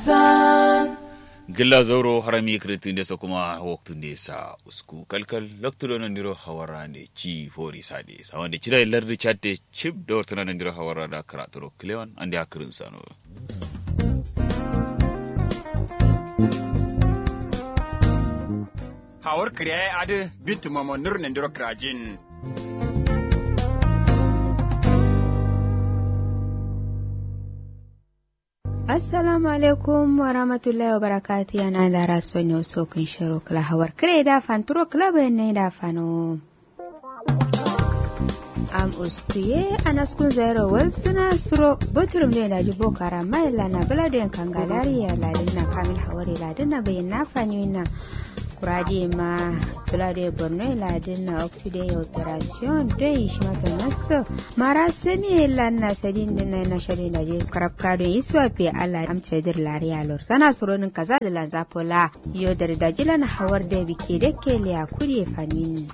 darasan gilla zauro harami kritin desa kuma waktun desa usku kalkal loktudo nan diro hawara ne ci fori sade sawan de cida lardi chatte chip do tana nan diro hawara da karaturo klewan ande akirin sano hawar kriya adu bintu mamo nur nan diro krajin assalamu alaikum wa rahmatullahi wa barakati yana da rasu ne wasu kun shiro kala hawar kare da fanturo kala bayan ne da fano am ustuye anaskun zairo wal suna suro buturum ne da jibo kara mai lana baladen kangalari ya ladin na kamil hawari ladin na bayan na fani na kurade ma bulade borno ladin na octude operation don shi mata nasu mara sani lan na sadin din na na shari da je karabka don iswa pe ala amce dir lariya lor sana suronin kaza da lan zapola yo da da jilan hawar da bike da ke liya kuri fanin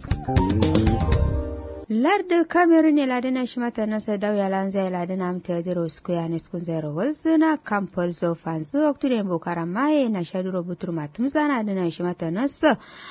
larda kameru ne ladina shi mata nasa dauya lanza ladina amta yadiro square ne skun zero walzuna kampol so fanzu oktude bokara maye na shaduro butur matum zana dina shi mata nasa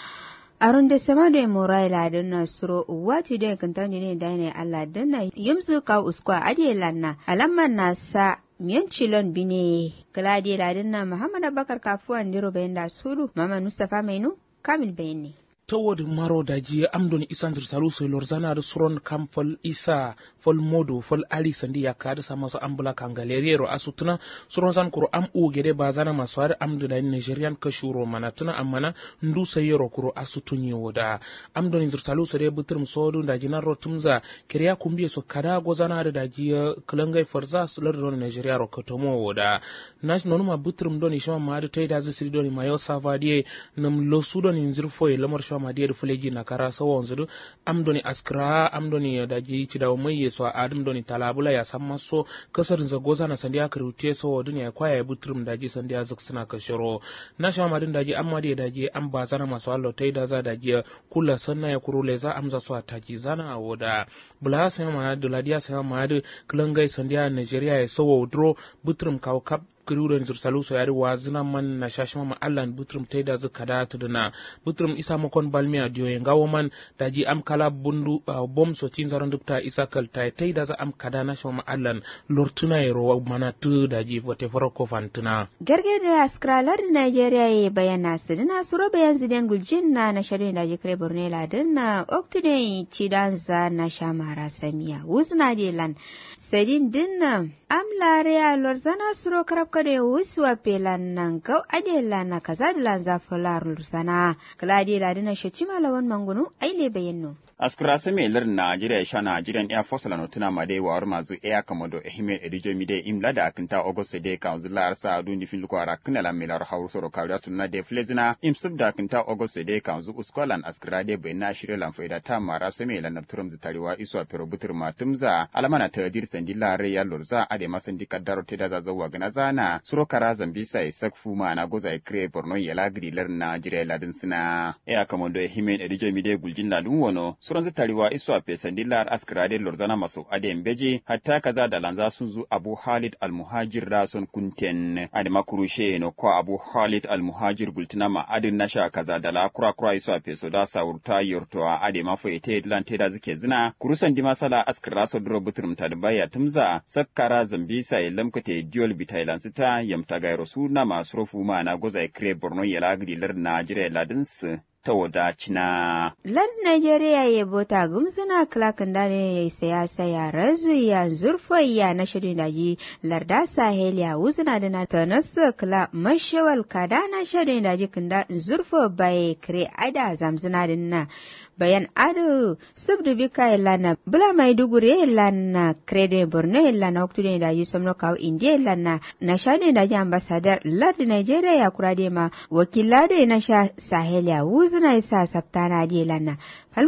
arun da sama da mora ladina suro wati da kantani ne da ne Allah dina yumzu ka uskwa adiye lanna alamman nasa miyan cilon bine gladi ladina Muhammad Abubakar kafuwan diro bayan da sulu mama Mustafa Mainu kamil bayani towod maro daji amdon isandir salu so lorzanar suron kam fol isa fol modo fol ali sandi yakade sama so ambula kangaleriero asutuna suron zan kuro am u gede bazana maso har amdo da nigerian kashuro manatuna amana ndu sayero kuro asutunyi woda amdon inzir salu so de butrum sodu daji nan rotumza kiriya kumbiye so kada gozana da daji kulangai forza su lordon nigeria ro kotomo woda nash nonuma butrum doni shama maadu tayda zisiri doni mayo savadie nam losu doni inzir foye lamar shama madiyar fuleji na kara sawa wanzu amdoni askra amdoni da ji ci da mai yeso adam doni talabula ya san maso kasar za goza na sandiya karute sawa duniya kwaya butrum da ji sandiya zuk suna kashiro na sha madin da ji amma da da ji an ba zana masu allo tai da za da ji kula sanna ya kurule za amza su ta ji zana a woda bula sai ma da ladiya sai ma da kulangai sandiya Nigeria ya sawa dro butrum kawo kap kiruren zursalu so yari wa zina man na shashima ma allan butrum taida zu kada tuduna butrum isa makon balmi a diyo ngawo man daji am kala bundu uh, bom so tin zaron dukta isa kal tai taida za am kada na shama ma allan lortuna yero mana tu daji vote foro ko fantuna garge da askralar nigeria ye bayana sidina suro bayan ziden guljin na na sharin daji kare borne ladin na oktude cidan za na shamara samiya wuzna de lan sedin dinna am lare a lorzana suro karab kade wuswa pelan nan gau ade lana kaza da lan zafola lorzana kaladi ladina shachima lawan mangunu aile bayanno askura same lar Najeriya sha Nigerian Air Force la notuna ma dai war mazu Air Commodore Ehime Edijo mi dai imla da akinta August de council la arsa adu ni fil ko ara kana la milar hawru soro kawda sunna de flezina imsub da akinta August de council uskolan askura de bai na shirye lan faida ta mara same la nafturum zitariwa iso pero butur matumza alamana ta dir sandila re ya lorza ade masan dikaddaro te da zawa gana zana suro kara zambisa isak fuma na goza ikre borno yala grilar Najeriya ladin sina Air Commodore Ehime Edijo mi dai guljin ladun wono suran zitariwa iso a fesandilar askrade lorzana masu adem beji hatta kaza da lanza sun zu abu halid almuhajir da sun kunten ade makurushe no ko abu halid almuhajir gultina ma adin nasha kaza da la kura kura iso a feso da saurta yorto a ade mafu ite lan te da zike zina kurusan di masala askra so dro butrum ta da baya tumza sakkara zambisa ya lamkate diol bitailan sita yamta gairo suna masu rofu ma na goza ikre borno yala gidilar najeriya ladinsu ta wadacina. Lan Najeriya ya bota gumsuna klakin da ne ya siyasa ya razu ya zurfa ya na shirin daji larda sahel ya wuzuna da na tanasa kla mashawal kada na shirin daji kinda zurfa bai kire ada zamzuna da na bayan ado subdu bika lana bula mai dugure lana credo borno lana oktude da yi somno kaw indie lana na shade da ji ambassador lad nigeria ya kurade ma wakilado na sha sahel ya wuzuna isa saptana di lana